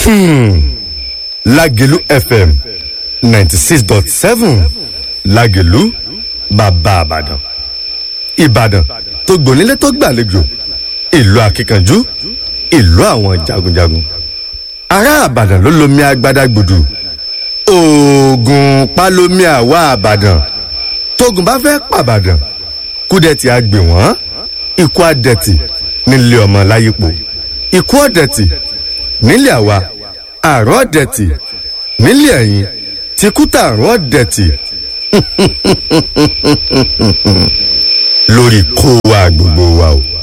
lágẹ̀lú fm ninety six dot seven lágẹ̀lú bàbá àbàdàn ìbàdàn tó gbònílé tó gbàlejò ìlú akíkanjú ìlú àwọn jagunjagun ará àbàdàn ló lomi agbada gbòdù oògùn pálómi àwa àbàdàn tógun bá fẹ́ pàbàdàn kúdẹ̀tì àgbè wọ́n ikú àdẹ̀tì nílé ọmọ láyípo ikú ọ̀dẹ̀tì nílé àwa àrùn ọ̀dẹ̀tì nílé ẹ̀yìn tìkútà àrùn ọ̀dẹ̀tì lórí kó wa gbogbo wa o.